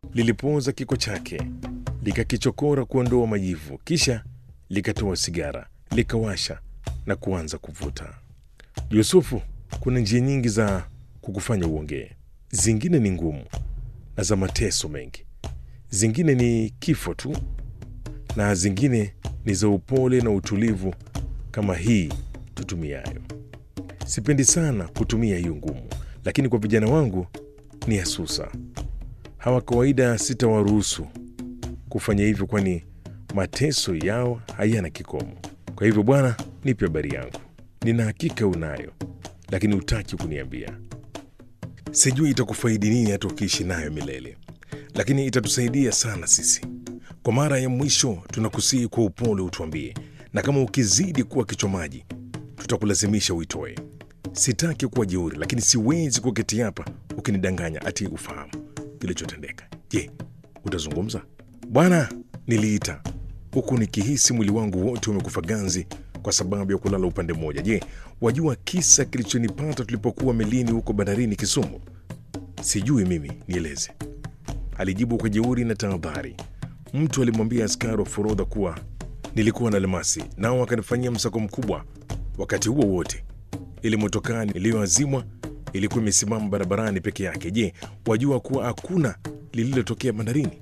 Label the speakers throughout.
Speaker 1: lilipooza kiko chake, likakichokora kuondoa majivu, kisha likatoa sigara, likawasha na kuanza kuvuta. Yusufu, kuna njia nyingi za kukufanya uongee. Zingine ni ngumu na za mateso mengi, zingine ni kifo tu, na zingine ni za upole na utulivu kama hii tutumiayo. Sipendi sana kutumia hiyo ngumu, lakini kwa vijana wangu ni ya susa. Hawa kawaida sitawaruhusu kufanya hivyo, kwani mateso yao hayana kikomo. Kwa hivyo, bwana, nipe habari yangu. Nina hakika unayo, lakini hutaki kuniambia. Sijui itakufaidi nini hata ukiishi nayo milele, lakini itatusaidia sana sisi. Kwa mara ya mwisho, tunakusihi kwa upole utuambie, na kama ukizidi kuwa kichomaji, tutakulazimisha uitoe. Sitaki kuwa jeuri, lakini siwezi kuketi hapa ukinidanganya ati ufahamu kilichotendeka. Je, utazungumza? Bwana, niliita huku nikihisi mwili wangu wote umekufa ganzi kwa sababu ya kulala upande mmoja. Je, wajua kisa kilichonipata tulipokuwa melini huko bandarini Kisumu? Sijui mimi, nieleze, alijibu kwa jeuri na tahadhari. Mtu alimwambia askari wa forodha kuwa nilikuwa na almasi, nao wakanifanyia msako mkubwa. Wakati huo wote ile motokaa iliyoazimwa ilikuwa imesimama barabarani peke yake. Je, wajua kuwa hakuna lililotokea bandarini?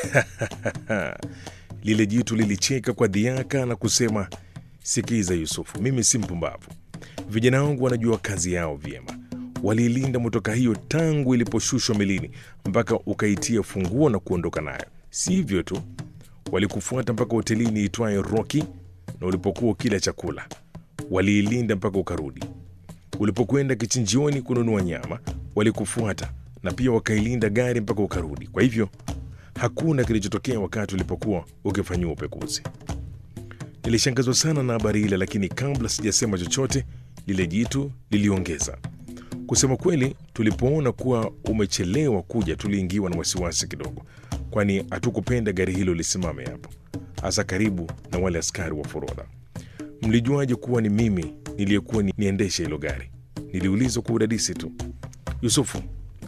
Speaker 1: Lile jitu lilicheka kwa dhiaka na kusema, sikiza Yusufu, mimi si mpumbavu. Vijana wangu wanajua kazi yao vyema. Waliilinda motoka hiyo tangu iliposhushwa melini mpaka ukaitia funguo na kuondoka nayo. Si hivyo tu, walikufuata mpaka hotelini itwayo Rocky, na ulipokuwa kila chakula waliilinda mpaka ukarudi. Ulipokwenda kichinjioni kununua nyama, walikufuata na pia wakailinda gari mpaka ukarudi. Kwa hivyo hakuna kilichotokea wakati ulipokuwa ukifanyiwa upekuzi. Nilishangazwa sana na habari ile, lakini kabla sijasema chochote, lile jitu liliongeza kusema kweli, tulipoona kuwa umechelewa kuja, tuliingiwa na wasiwasi kidogo, kwani hatukupenda gari hilo lisimame hapo, hasa karibu na wale askari wa forodha. Mlijuaje kuwa ni mimi niliyekuwa ni niendeshe hilo gari? Niliulizwa kwa udadisi tu. Yusufu,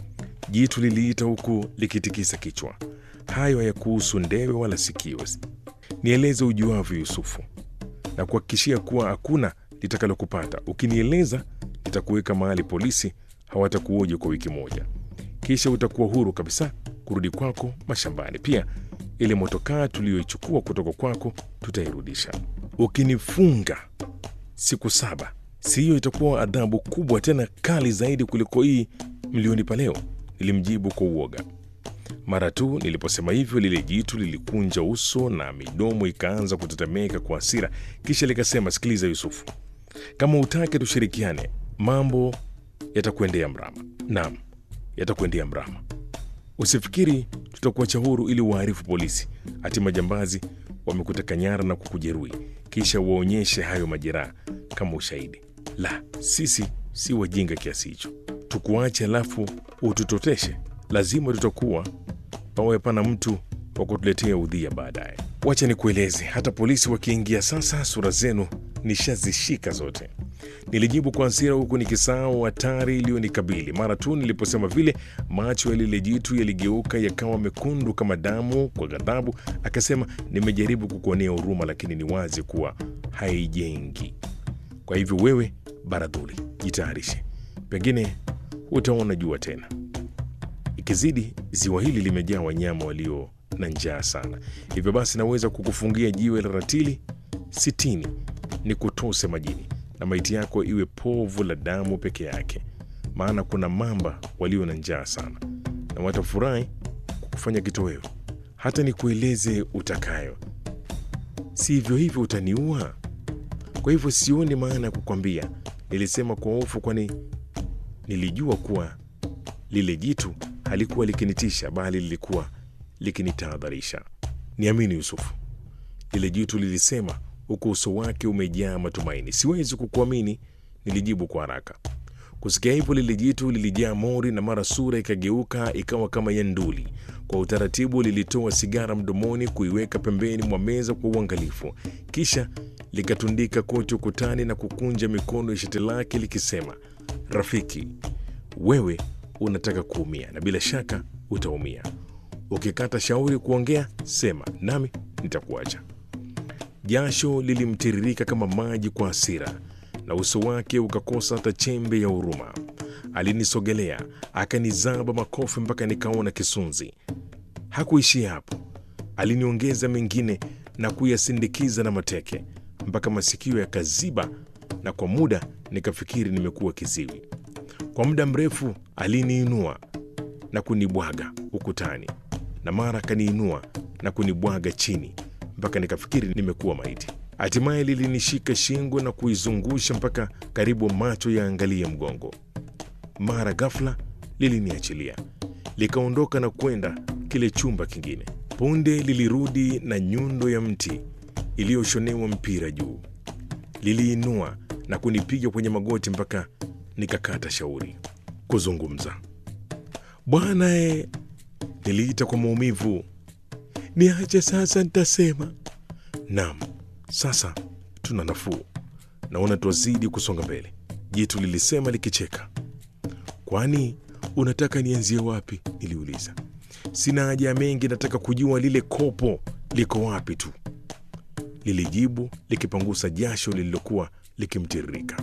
Speaker 1: jitu liliita huku likitikisa kichwa. Hayo hayakuhusu ndewe wala sikio. Nieleze ujuavyo, Yusufu, na kuhakikishia kuwa hakuna litakalokupata. Ukinieleza nitakuweka mahali polisi hawatakuoja kwa wiki moja, kisha utakuwa huru kabisa kurudi kwako mashambani. Pia ile motokaa tuliyoichukua kutoka kwako tutairudisha. Ukinifunga siku saba, si hiyo itakuwa adhabu kubwa tena kali zaidi kuliko hii mlionipa leo? Nilimjibu kwa uoga. Mara tu niliposema hivyo, lile jitu lilikunja uso na midomo ikaanza kutetemeka kwa hasira, kisha likasema, sikiliza Yusufu, kama utake tushirikiane, mambo yatakuendea mrama. Naam, yatakuendea mrama. Usifikiri tutakuacha huru ili waarifu polisi ati majambazi wamekuteka nyara na kukujeruhi, kisha waonyeshe hayo majeraha kama ushahidi. La, sisi si wajinga kiasi hicho, tukuache alafu ututoteshe. Lazima tutakuwa pawe pana mtu wa kutuletea udhia baadaye. Wacha nikueleze, hata polisi wakiingia sasa, sura zenu nishazishika zote. Nilijibu kwa hasira, huku nikisahau hatari iliyonikabili. Mara tu niliposema vile, macho ya lile jitu yaligeuka yakawa mekundu kama damu kwa ghadhabu. Akasema, nimejaribu kukuonea huruma, lakini ni wazi kuwa haijengi. Kwa hivyo wewe, Baradhuli, jitayarishe, pengine utaona jua tena. Ikizidi, ziwa hili limejaa wanyama walio na njaa sana, hivyo basi naweza kukufungia jiwe la ratili sitini ni kutose majini na maiti yako iwe povu la damu peke yake, maana kuna mamba walio na njaa sana na watafurahi kukufanya kitoweo. Hata nikueleze utakayo, si hivyo hivyo utaniua. Kwa hivyo sioni maana ya kukwambia, nilisema kwa hofu, kwani nilijua kuwa lile jitu halikuwa likinitisha, bali lilikuwa likinitahadharisha. Niamini Yusufu, lile jitu lilisema huku uso wake umejaa matumaini. Siwezi kukuamini, nilijibu kwa haraka. Kusikia hivyo, lile jitu lilijaa mori na mara sura ikageuka ikawa kama ya nduli. Kwa utaratibu, lilitoa sigara mdomoni, kuiweka pembeni mwa meza kwa uangalifu, kisha likatundika koti ukutani na kukunja mikono ya shati lake likisema, rafiki, wewe unataka kuumia na bila shaka utaumia. Ukikata shauri kuongea, sema nami nitakuacha. Jasho lilimtiririka kama maji kwa hasira, na uso wake ukakosa hata chembe ya huruma. Alinisogelea akanizaba makofi mpaka nikaona kisunzi. Hakuishia hapo, aliniongeza mengine na kuyasindikiza na mateke mpaka masikio yakaziba, na kwa muda nikafikiri nimekuwa kiziwi. Kwa muda mrefu aliniinua na kunibwaga ukutani, na mara akaniinua na kunibwaga chini mpaka nikafikiri nimekuwa maiti. Hatimaye lilinishika shingo na kuizungusha mpaka karibu macho yaangalie mgongo. Mara ghafla liliniachilia likaondoka na kwenda kile chumba kingine. Punde lilirudi na nyundo ya mti iliyoshonewa mpira juu. Liliinua na kunipiga kwenye magoti mpaka nikakata shauri kuzungumza. Bwana e, niliita kwa maumivu, niache sasa, nitasema. Naam, sasa tuna nafuu, naona twazidi kusonga mbele, jitu lilisema likicheka. Kwani unataka nianzie wapi? Niliuliza. Sina haja ya mengi, nataka kujua lile kopo liko wapi tu, lilijibu likipangusa jasho lililokuwa likimtiririka.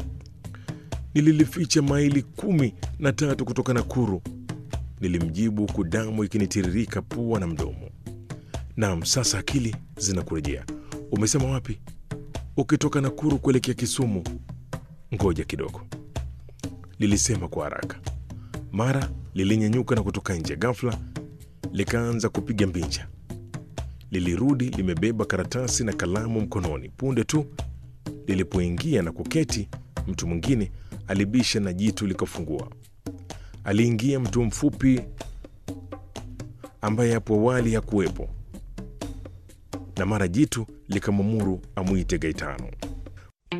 Speaker 1: Nililificha maili kumi na tatu kutoka Nakuru, nilimjibu huku damu ikinitiririka pua na mdomo. Naam, sasa akili zinakurejea. Umesema wapi? Ukitoka Nakuru kuelekea Kisumu. Ngoja kidogo, lilisema kwa haraka. Mara lilinyanyuka na kutoka nje. Ghafla likaanza kupiga mbinja. Lilirudi limebeba karatasi na kalamu mkononi. Punde tu lilipoingia na kuketi, mtu mwingine alibisha na jitu likafungua. Aliingia mtu mfupi ambaye hapo awali hakuwepo, na mara jitu likamwamuru amwite Gaetano.